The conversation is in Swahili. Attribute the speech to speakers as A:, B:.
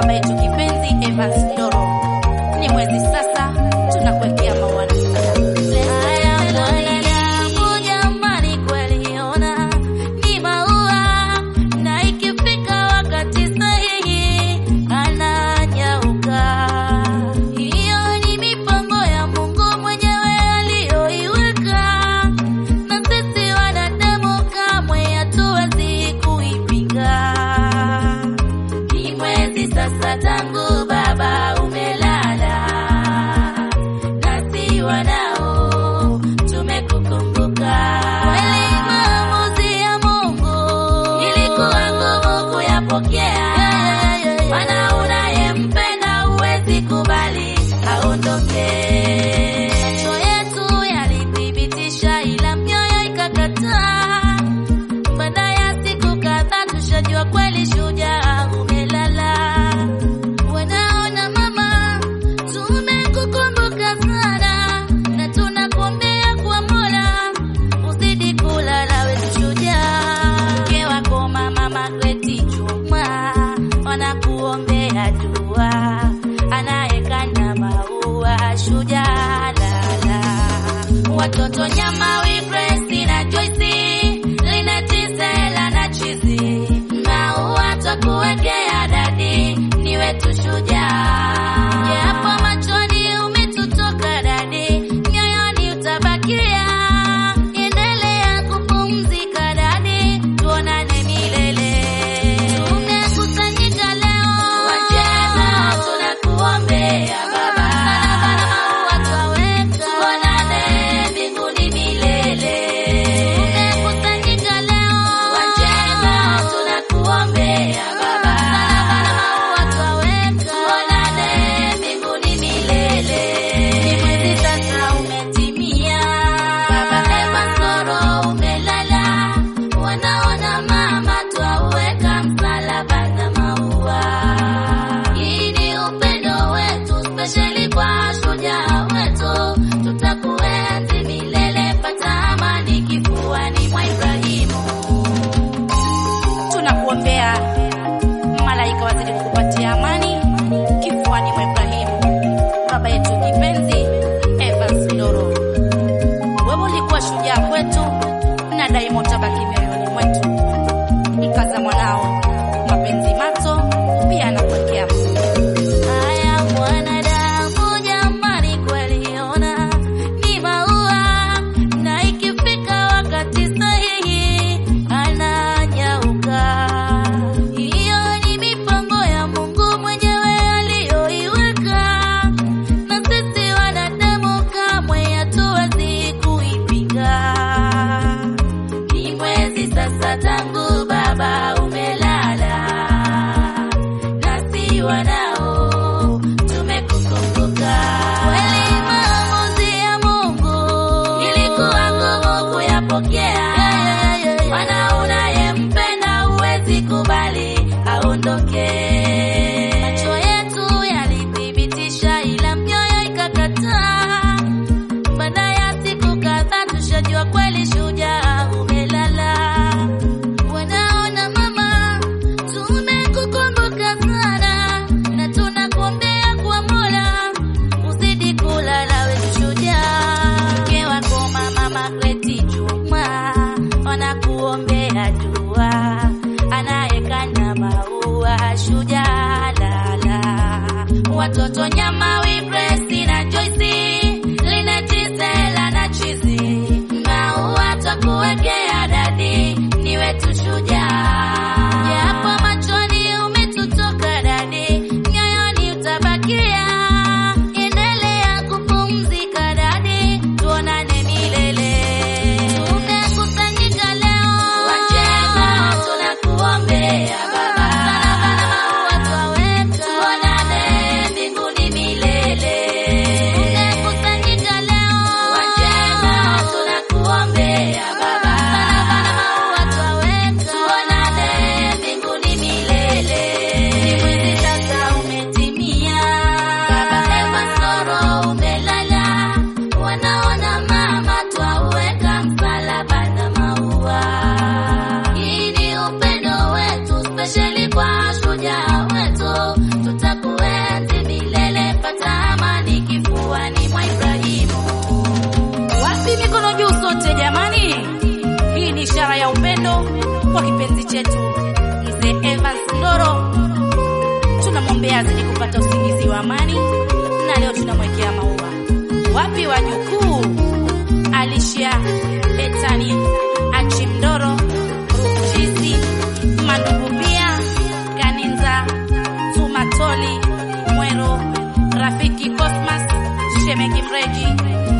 A: baba yetu kipenzi Evans Ndoro. Ni mwezi sasa tunakuwekea maua na salamu. Haya mwanadamu jamani, kweli ona ni maua, na ikifika wakati sahihi ananyauka. Hiyo ni mipango ya Mungu mwenyewe aliyoiweka, na sisi wanadamu kamwe hatuwezi kuipinga. Ni mwezi sasa tangu baba umelala, nasi wanao tumekukumbuka. Kweli maamuzi ya Mungu ilikuwa ngumu kuyapokea, maana unayempenda huwezi kubali aondoke. Macho yetu yalithibitisha, ila mioyo ikakataa. Baada ya siku kadhaa tushajua kweli shujaa umelala. Wanaona mama, tumekukumbuka sana na tunakuombea kwa Mola uzidi kulala wewe shujaa. Mke wako mama Magreti Juma wanakuombea dua, anayekana maua shujaa lala. Watoto nyama wi Grace na Joyce, Lineti Stella na Chizi, maua twakuwekea dadi, ni wetu shujaa. Japo machoni umetutoka dadi, mioyoni utabakia. Endelea kupumzika dadi, tuonane milele. Tumekusanyika leo, wacheza tunakuombea baba, sana maua twaweka, tuonane mbinguni milele. Tumekusanyika leo, wacheza tunakuombea baba, sana maua twaweka, tuonane mbinguni milele. Ni mwezi sasa umetimia, baba Eva Soro umelala, wanaona mama twauweka msalaba na maua. Hii ni upendo wetu spesheli kwa shujaa wetu, tutakuenzi milele, pata amani kifuani mwa Ibrahimu. Tunakuombea malaika wazidi kukupatia amani kifuani mwa Ibrahimu, baba yetu kipenzi Evans Ndoro. Wewe ulikuwa shujaa kwetu na daima utabaki mioyoni mwetu. Mkaza mwanao mapenzi mato pia anakuwekea haya. Mwanadamu jamani, kweli ona ni maua, na ikifika wakati sahihi ananyauka. Hiyo ni mipango ya Mungu mwenyewe aliyoiweka, na sisi wanadamu kamwe hatuwezi kuipinga. Ni mwezi sasa tangu baba umelala, nasi wanao tumekukumbuka. Kweli maamuzi ya Mungu ilikuwa ngumu kuyapokea, maana unayempenda huwezi kubali aondoke. Macho yetu yalithibitisha, ila mioyo ikakataa. Baada ya siku kadhaa tushajua kweli shujaa umelala. Wanaona mama, tumekukumbuka sana na tunakuombea kwa Mola uzidi kulala wewe shujaa. Mke wako mama Magreti Juma wanakuombea dua, anayekana maua shujaa lala. Watoto nyama wi Grace na Joyce, Lineti Stella na Chizi, maua twakuwekea dadi, ni wetu shujaa. Japo machoni umetutoka dadi, mioyoni utabakia. Endelea kupumzika dadi, tuonane milele. Tumekusanyika leo, wacheza tunakuombea baba, sana maua twaweka, tuonane mbinguni milele. Tumekusanyika leo, wacheza tunakuombea baba, sana maua twaweka, chetu mzee Evans Ndoro, tunamwombea azidi kupata usingizi wa amani, na leo tunamwekea maua. Wapi wajukuu? Alicia Betani Achimdoro Ruchizi Mandububia Kaninza Tumatoli Mwero Rafiki Cosmas Shemeki Mreji